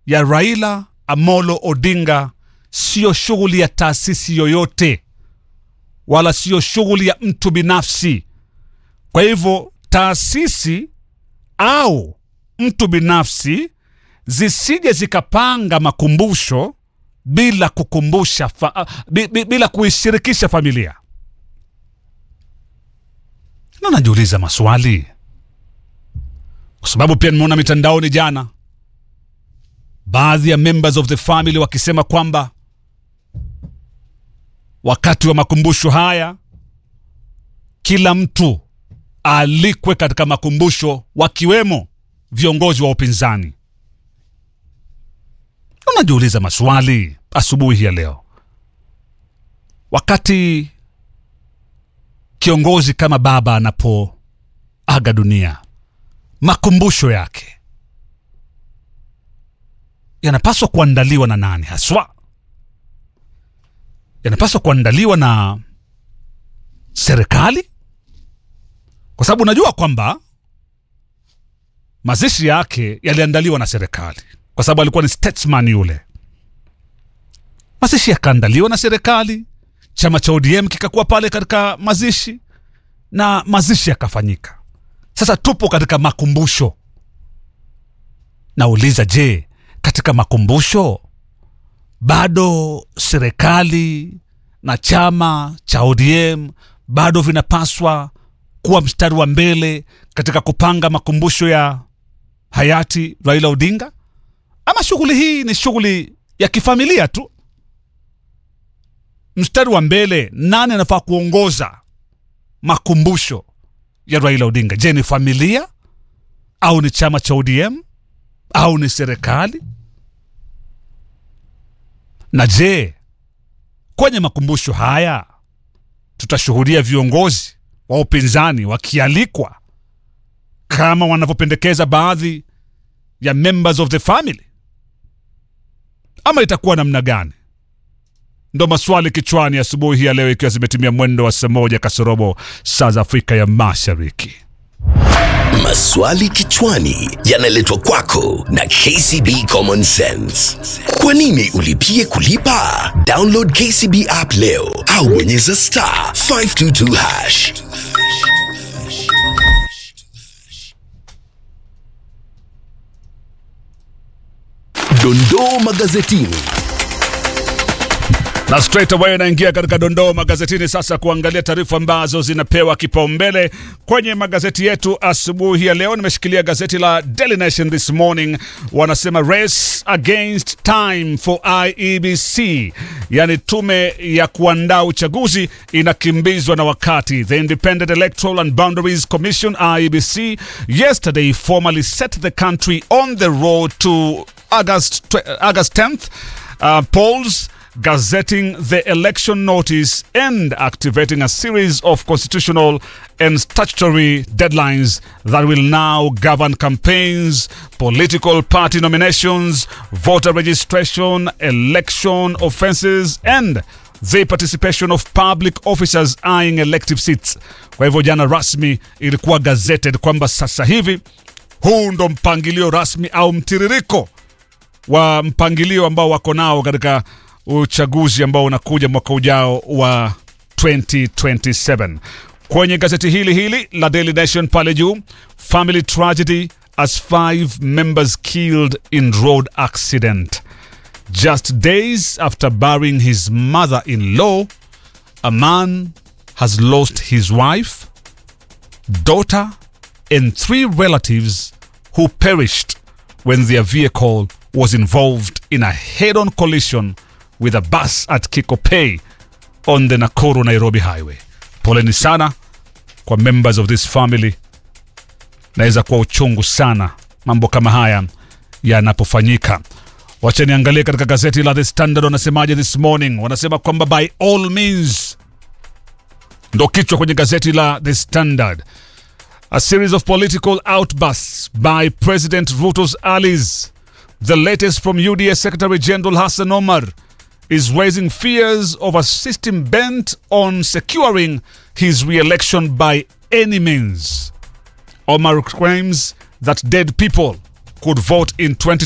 ya Raila Amolo Odinga siyo shughuli ya taasisi yoyote, wala siyo shughuli ya mtu binafsi. Kwa hivyo taasisi au mtu binafsi zisije zikapanga makumbusho bila kukumbusha fa, bi- bi- bila kuishirikisha familia. Na najiuliza maswali kwa sababu pia nimeona mitandaoni jana baadhi ya members of the family wakisema kwamba wakati wa makumbusho haya kila mtu aalikwe katika makumbusho wakiwemo viongozi wa upinzani. Unajiuliza maswali asubuhi ya leo, wakati kiongozi kama baba anapoaga dunia, makumbusho yake yanapaswa kuandaliwa na nani haswa? Yanapaswa kuandaliwa na serikali, kwa sababu unajua kwamba mazishi yake yaliandaliwa na serikali, kwa sababu alikuwa ni statesman yule. Mazishi yakaandaliwa na serikali, chama cha ODM kikakuwa pale katika mazishi na mazishi yakafanyika. Sasa tupo katika makumbusho. Nauliza, je, katika makumbusho bado serikali na chama cha ODM bado vinapaswa kuwa mstari wa mbele katika kupanga makumbusho ya hayati Raila Odinga, ama shughuli hii ni shughuli ya kifamilia tu? Mstari wa mbele, nani anafaa kuongoza makumbusho ya Raila Odinga? Je, ni familia au ni chama cha ODM au ni serikali? Na je, kwenye makumbusho haya tutashuhudia viongozi wa upinzani wakialikwa kama wanavyopendekeza baadhi ya members of the family, ama itakuwa namna gani? Ndo maswali kichwani asubuhi ya leo, ikiwa zimetimia mwendo wa saa moja kasorobo saa za Afrika ya Mashariki. Maswali kichwani yanaletwa kwako na KCB Common Sense. Kwa nini ulipie kulipa? Download KCB app leo au bonyeza star 522 hash. Dondoo magazetini. na straight away naingia katika dondoo magazetini sasa kuangalia taarifa ambazo zinapewa kipaumbele kwenye magazeti yetu asubuhi ya leo. Nimeshikilia gazeti la Daily Nation this morning, wanasema race against time for IEBC, yani tume ya kuandaa uchaguzi inakimbizwa na wakati. The Independent Electoral and Boundaries Commission IEBC yesterday formally set the country on the road to August, tw- August 10th uh, polls gazetting the election notice and activating a series of constitutional and statutory deadlines that will now govern campaigns, political party nominations, voter registration, election offences, and the participation of public officers eyeing elective seats. Kwa hivyo jana rasmi ilikuwa gazetted kwamba sasa hivi huu ndo mpangilio rasmi au mtiririko wa mpangilio ambao wako nao katika uchaguzi ambao unakuja mwaka ujao wa 2027. Kwenye gazeti hili hili la Daily Nation pale juu, family tragedy as five members killed in road accident. Just days after burying his mother-in-law, a man has lost his wife, daughter, and three relatives who perished when their vehicle was involved in a head on collision with a bus at Kikopey on the Nakuru Nairobi highway. Poleni sana kwa members of this family. Naweza kuwa uchungu sana mambo kama haya yanapofanyika. Wacha niangalie katika gazeti la The Standard wanasemaje this morning. Wanasema kwamba by all means, ndo kichwa kwenye gazeti la The Standard. A series of political outbursts by President Ruto's allies. The latest from UDA Secretary General Hassan Omar is raising fears of a system bent on securing his re-election by any means. Omar claims that dead people could vote in 20